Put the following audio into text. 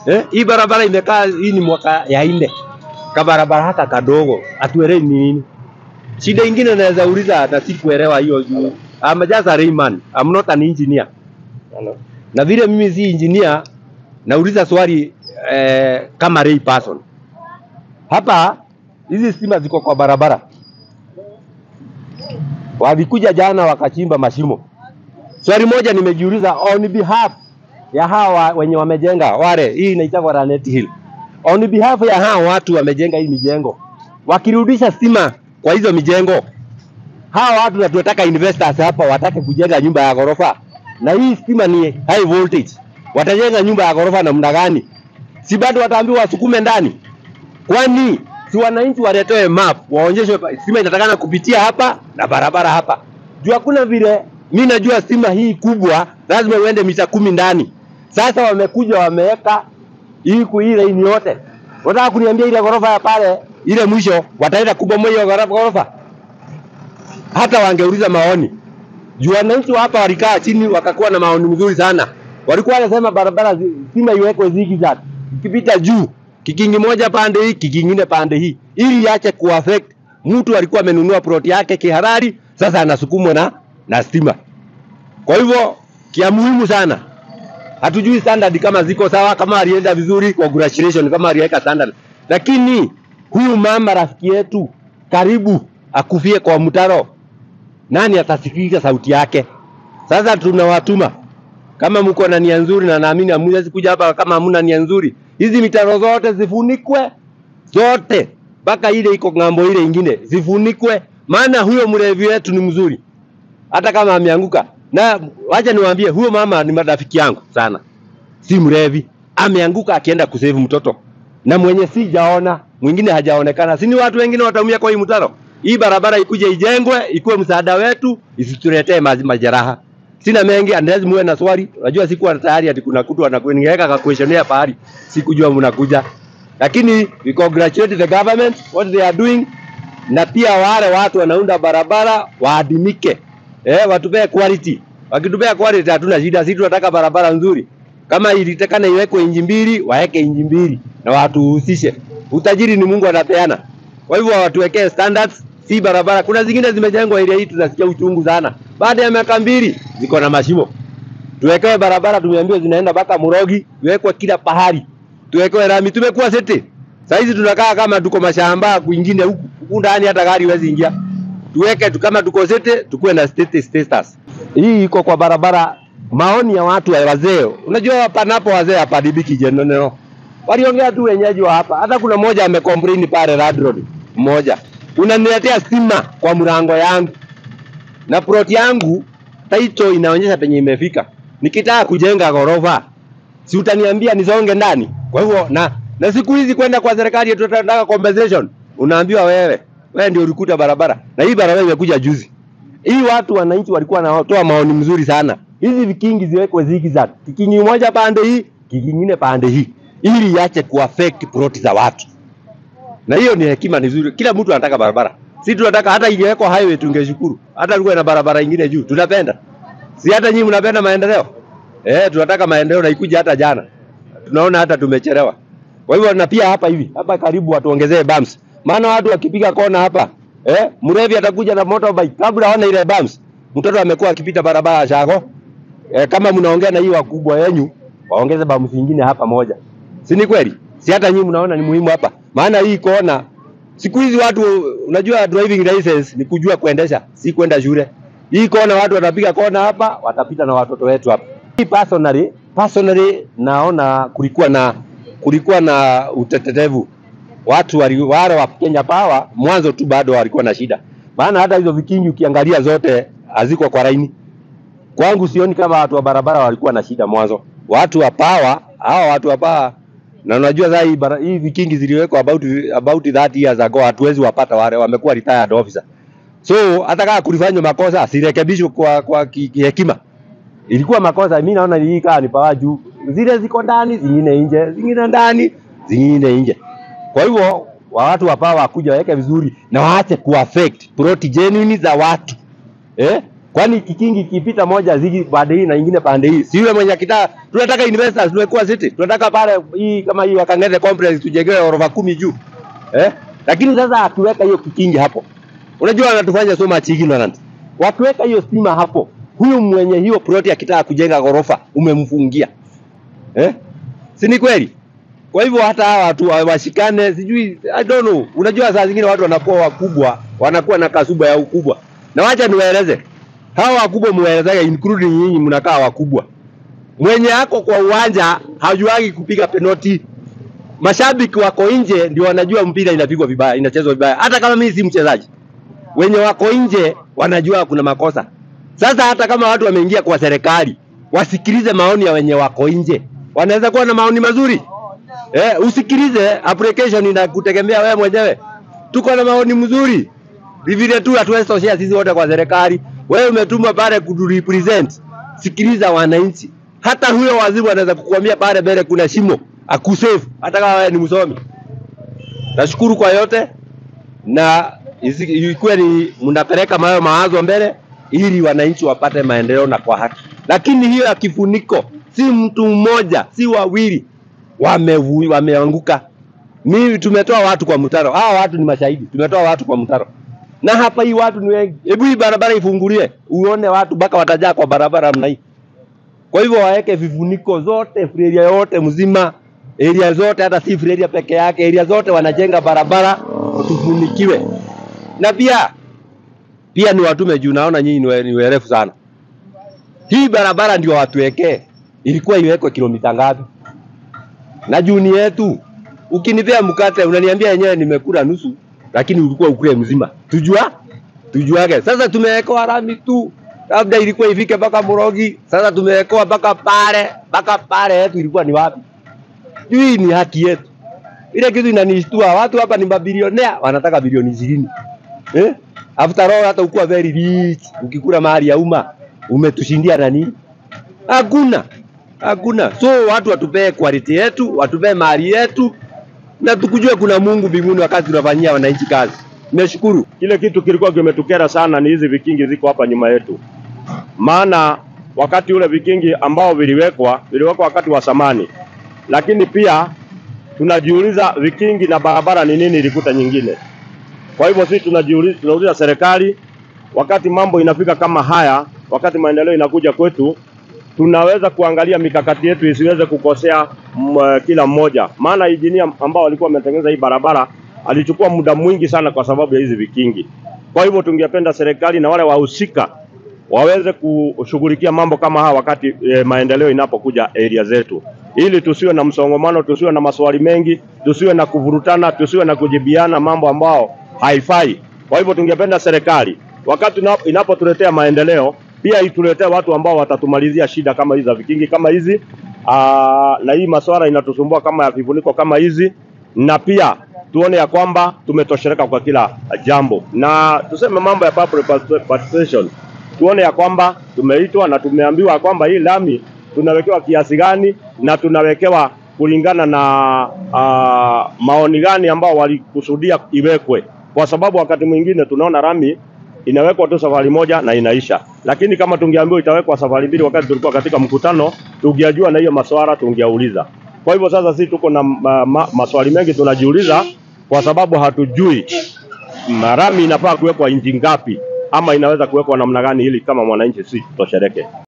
Eh, hii barabara imekaa hii ni mwaka ya nne. Kabarabara haka kadogo atuelewi ni nini. Shida ingine naweza uliza na sikuelewa hiyo juu. I'm just a layman. I'm not an engineer. Na vile mimi si engineer nauliza swali eh, kama lay person. Hapa hizi stima ziko kwa barabara. Walikuja jana wakachimba mashimo. Swali moja nimejiuliza on behalf ya hawa wenye wamejenga wale, hii inaitwa Lanet Hill. On behalf ya hawa watu wamejenga hii mijengo, wakirudisha stima kwa hizo mijengo, hawa watu na tunataka investors hapa watake kujenga nyumba ya ghorofa, na hii stima ni high voltage, watajenga nyumba ya ghorofa namna gani? Si bado wataambiwa wasukume ndani? Kwani si wananchi waletewe map waonyeshwe pa- stima inatakana kupitia hapa na barabara hapa. Juu hakuna vile, mi najua stima hii kubwa lazima uende mita kumi ndani. Sasa wamekuja wameweka hii ku- hii laini yote, wataka kuniambia ile ghorofa ya pale ile mwisho wataenda kubomoa hiyo ghorofa ghorofa? Hata wangeuliza maoni juu wananchi wa hapa walikaa chini wakakuwa na maoni mzuri sana. Walikuwa wanasema barabara zi- stima iwekwe zigzag, ikipita juu kikingi moja pande hii, kikingine pande hii, ili iache kuaffect mtu alikuwa amenunua plot yake kihalali, sasa anasukumwa na na stima. Kwa hivyo kia muhimu sana, hatujui standard kama ziko sawa, kama alienda vizuri, congratulations, kama aliweka standard, lakini huyu mama rafiki yetu karibu akufie kwa mtaro nani atasikiliza sauti yake? Sasa tunawatuma kama mko na nia nzuri, na naamini hamwezi kuja hapa kama hamuna nia nzuri, hizi mitaro zote zifunikwe zote, mpaka ile iko ng'ambo ile ingine zifunikwe, maana huyo mlevi wetu ni mzuri, hata kama ameanguka. Na wacha niwaambie, huyo mama ni marafiki yangu sana, si mlevi, ameanguka akienda kusave mtoto, na mwenye sijaona mwingine hajaonekana, si ni watu wengine wataumia kwa hii mtaro. Hii barabara ikuje ijengwe, ikuwe msaada wetu, isituletee ma- majeraha. Sina mengi, unless muwe na swali. Unajua sikuwa tayari ati kuna kutu anakuengeka ka questionnaire pahali, sikujua mnakuja, lakini we congratulate the government what they are doing, na pia wale watu wanaunda barabara waadimike, eh, watupee quality. Wakitupea quality hatuna shida, sisi tunataka barabara nzuri. Kama ilitakana iwekwe inji mbili, waeke inji mbili na watuhusishe. Utajiri ni Mungu anapeana. Kwa hivyo watuwekee standards, si barabara. Kuna zingine zimejengwa area hii tunasikia uchungu sana, baada ya miaka mbili ziko na mashimo. Tuwekewe barabara, tumeambiwa zinaenda mpaka Murogi, iwekwe kila pahali, tuwekewe rami. Tumekuwa city saa hizi tunakaa kama tuko mashamba kwingine huku huku ndani, hata gari huwezi ingia. Tuweke tu kama tuko city, tukuwe na state status. Hii iko kwa barabara. Maoni ya watu wa wazee, unajua panapo wazee hapadibiki jenoneno waliongea tu wenyeji wa hapa. Hata kuna mmoja amecomplain pale Rad Road, mmoja unaniletea stima kwa mlango yangu na plot yangu title inaonyesha penye imefika. Nikitaka kujenga ghorofa, si utaniambia nisonge ndani? Kwa hivyo na na siku hizi kwenda kwa serikali eti tunataka compensation, unaambiwa wewe wewe ndio ulikuta barabara, na hii barabara imekuja juzi. Hii watu wananchi walikuwa wanatoa maoni mzuri sana, hizi vikingi ziwekwe zigzag, kikingi moja pande hii, kikingine pande hii, ili iache kuaffect plot za watu. Na hiyo ni hekima nzuri. Kila mtu anataka barabara. Si tunataka hata ingewekwa highway tungeshukuru. Hata tuwe na barabara ingine juu. Tunapenda. Si hata nyinyi mnapenda maendeleo? Eh, tunataka maendeleo na ikuja hata jana. Tunaona hata tumechelewa. Kwa hivyo na pia hapa hivi, hapa karibu watuongezee bumps. Maana watu wakipiga kona hapa, eh, mrevi atakuja na motorbike kabla aone ile bumps. Mtoto amekuwa akipita barabara ya Shago. Eh, kama mnaongea na hii wakubwa wenyu, waongeze bumps nyingine hapa moja. Si ni kweli? Si hata nyinyi mnaona ni muhimu hapa. Maana hii kona siku hizi watu unajua driving license ni kujua kuendesha, si kwenda shule. Hii kona watu watapiga kona hapa, watapita na watoto wetu hapa. Hii personally, personally naona kulikuwa na kulikuwa na utetetevu. Watu wali, wale wa Kenya Power mwanzo tu bado walikuwa na shida. Maana hata hizo vikingi ukiangalia zote haziko kwa laini. Kwangu sioni kama watu wa barabara walikuwa na shida mwanzo. Watu wa Power, hawa watu wa Power na unajua sasa hii, bara- hii vikingi ziliwekwa about about 30 years ago, hatuwezi wapata wale, wamekuwa retired officer. So hata kama kulifanywa makosa asirekebishwe kwa kwa ki- kihekima. Ilikuwa makosa, mimi naona hii kaa ni pawa juu, zile ziko ndani, zingine nje, zingine ndani, zingine nje. Kwa hivyo wa watu wapaa wakuja waweke vizuri na waache kuaffect plot genuine za watu eh, Kwani kikingi kipita moja zigi pande hii na nyingine pande hii, si yule mwenye akitaka, tunataka investors tuwekua city, tunataka pale hii kama hii Wakang'ete complex tujengewe orofa kumi juu eh? Lakini sasa akiweka hiyo kikingi hapo, unajua wanatufanya so much ignorant. Wakiweka hiyo stima hapo, huyu mwenye hiyo ploti akitaka kujenga ghorofa umemfungia eh? Si ni kweli? Kwa hivyo hata hawa watu wa- washikane, sijui I don't know. Unajua saa zingine watu wanakuwa wakubwa, wanakuwa na kasuba ya ukubwa. Na wacha niwaeleze. Hawa wakubwa muelezage including nyinyi mnakaa wakubwa. Mwenye ako kwa uwanja hajuagi kupiga penalty. Mashabiki wako nje ndio wanajua mpira inapigwa vibaya, inachezwa vibaya. Hata kama mimi si mchezaji. Wenye wako nje wanajua kuna makosa. Sasa hata kama watu wameingia kwa serikali, wasikilize maoni ya wenye wako nje. Wanaweza kuwa na maoni mazuri. Eh, usikilize application inakutegemea wewe mwenyewe. Tuko na maoni mzuri. Ni vile tu hatuwezi toshea sisi wote kwa serikali. Wewe umetumwa pale kuturepresent. Sikiliza wananchi. Hata huyo waziri anaweza kukuambia pale mbele kuna shimo, akusave hata kama wewe ni msomi. Nashukuru kwa yote na isi- ikuwe ni mnapeleka mayo mawazo mbele ili wananchi wapate maendeleo na kwa haki. Lakini hiyo ya kifuniko si mtu mmoja, si wawili wamevu- wameanguka. Mimi tumetoa watu kwa mtaro. Hawa watu ni mashahidi. Tumetoa watu kwa mtaro. Na hapa hii watu ni wengi. Hebu hii barabara ifungulie, uone watu mpaka watajaa kwa barabara mna hii. Kwa hivyo waweke vifuniko zote, area yote mzima, area zote, hata si area peke yake, area zote wanajenga barabara tufunikiwe. Na pia pia ni watume juu, naona nyinyi ni we- ni werefu sana. Hii barabara ndio watuwekee, ilikuwa iwekwe kilomita ngapi? na juni yetu. Ukinipea mkate unaniambia yenyewe nimekula nusu, lakini ulikuwa ukule mzima. Tujua tujuage. Sasa tumewekewa rami tu, labda ilikuwa ifike mpaka Morogi, sasa tumewekewa mpaka pale, mpaka pale yetu ilikuwa ni wapi? Hii ni haki yetu. Ile kitu inanishtua, watu hapa ni mabilionea wanataka bilioni ishirini eh? After all hata ukuwa very rich, ukikula mahali ya umma umetushindia nani? Hakuna, hakuna. So watu watupee quality yetu, watupee mali yetu, na tukujue kuna Mungu mbinguni wakati tunafanyia wananchi kazi. Nimeshukuru. Kile kitu kilikuwa kimetukera sana ni hizi vikingi ziko hapa nyuma yetu, maana wakati ule vikingi ambao viliwekwa viliwekwa wakati wa samani, lakini pia tunajiuliza vikingi na barabara ni nini ilikuta nyingine. Kwa hivyo sisi tunajiuliza, tunauliza serikali, wakati mambo inafika kama haya, wakati maendeleo inakuja kwetu, tunaweza kuangalia mikakati yetu isiweze kukosea m, kila mmoja, maana injinia ambao walikuwa wametengeneza hii barabara alichukua muda mwingi sana kwa sababu ya hizi vikingi. Kwa hivyo tungependa serikali na wale wahusika waweze kushughulikia mambo kama haya wakati e, maendeleo inapokuja area zetu, ili tusiwe na msongamano, tusiwe na maswali mengi, tusiwe na kuvurutana, tusiwe na kujibiana mambo ambao haifai. Kwa hivyo tungependa serikali wakati ina- inapotuletea maendeleo pia ituletee watu ambao watatumalizia shida kama hizi za vikingi kama hizi aa, na hii masuala inatusumbua kama ya vifuniko kama hizi, na pia tuone ya kwamba tumetosheleka kwa kila jambo, na tuseme mambo ya public participation, tuone ya kwamba tumeitwa na tumeambiwa kwamba hii lami tunawekewa kiasi gani na tunawekewa kulingana na uh, maoni gani ambao walikusudia iwekwe, kwa sababu wakati mwingine tunaona lami inawekwa tu safari moja na inaisha, lakini kama tungeambiwa itawekwa safari mbili wakati tulikuwa katika mkutano, tungeajua na hiyo maswala tungeuliza. Kwa hivyo sasa sisi tuko na ma, ma, maswali mengi tunajiuliza, kwa sababu hatujui marami inafaa kuwekwa inchi ngapi ama inaweza kuwekwa namna gani, ili kama mwananchi si tutoshereke.